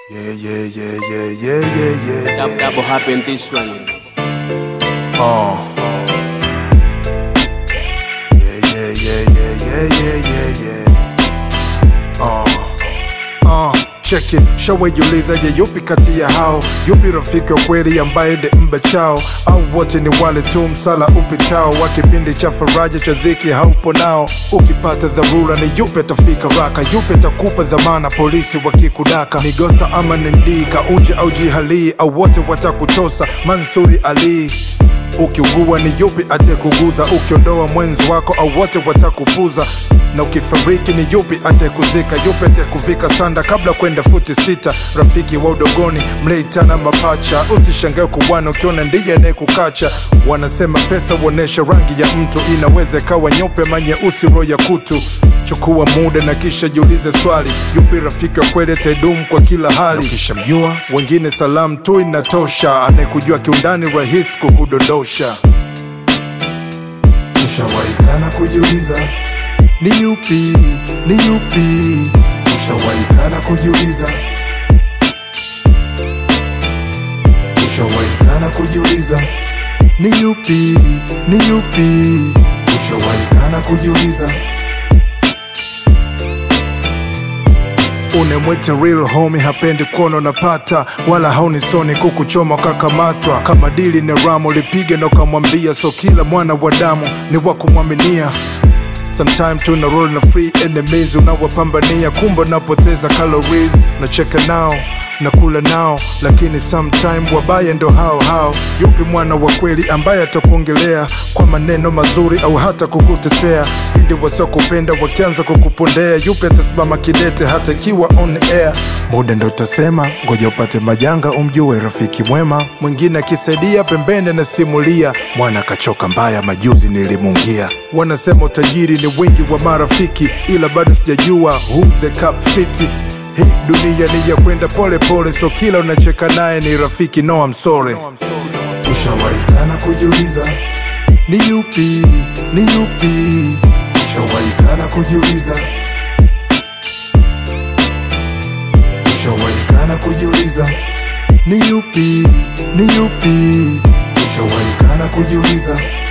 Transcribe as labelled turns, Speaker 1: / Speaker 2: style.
Speaker 1: Yeah, yeah, yeah, yeah, yeah, yeah, yeah.
Speaker 2: Double, double happen this one.
Speaker 1: Uh. Yeah, yeah, yeah, yeah, yeah, yeah, yeah, yeah. Uh. Uh. Cheki, shawajiuliza je, yupi kati ya hao, yupi rafiki wa kweli ambaye ndi mba chao, au wote ni wale tu msala upitao wa kipindi cha faraja cha dhiki haupo nao. Ukipata dharura ni yupi atafika raka, yupi atakupa dhamana polisi wakikudaka, ni Gosta ama ni Ndika, uje au jihalii, au wote watakutosa Mansuri Ali ukiugua ni yupi atekuguza ukiondoa mwenzi wako au wote watakupuza na ukifariki ni yupi atekuzika yupi atekuvika sanda kabla kwenda futi sita rafiki wa udogoni mleitana mapacha usishangae kuwana ukiona ndiye anayekukacha wanasema pesa huonesha rangi ya mtu inaweza ikawa nyeupe manyeusi roho ya kutu chukua muda na kisha jiulize swali yupi rafiki wa kweli atadumu kwa kila hali ukishamjua wengine salamu tu inatosha anayekujua kiundani rahisi kukudondosha ushawaikana kujiuliza ni yupi ni yupi ushawaikana kujiuliza ushawaikana kujiuliza ni yupi ni yupi ushawaikana kujiuliza unemwete real homie hapendi kuona unapata wala haunisoni kukuchoma ukakamatwa kama dili ni ramo lipige na ukamwambia so kila mwana wa damu ni wa kumwaminia sometime tuna roll na free enemies unawapambania kumbe unapoteza calories nacheka nao nakula nao lakini sometime wabaya ndo hao hao yupi mwana wa kweli ambaye atakuongelea kwa maneno mazuri au hata kukutetea pindi wasiokupenda wakianza kukupondea yupi atasimama kidete hata ikiwa on air muda ndo utasema ngoja upate majanga umjue rafiki mwema mwingine akisaidia pembeni anasimulia mwana akachoka mbaya majuzi nilimungia wanasema utajiri ni wingi wa marafiki ila bado sijajua who the cup fiti hii dunia ni ya kwenda pole pole so kila unacheka naye ni rafiki no I'm sorry ushawaikana kujiuliza ni yupi ni yupi ushawaikana kujiuliza ushawaikana kujiuliza ni yupi ni yupi ushawaikana kujiuliza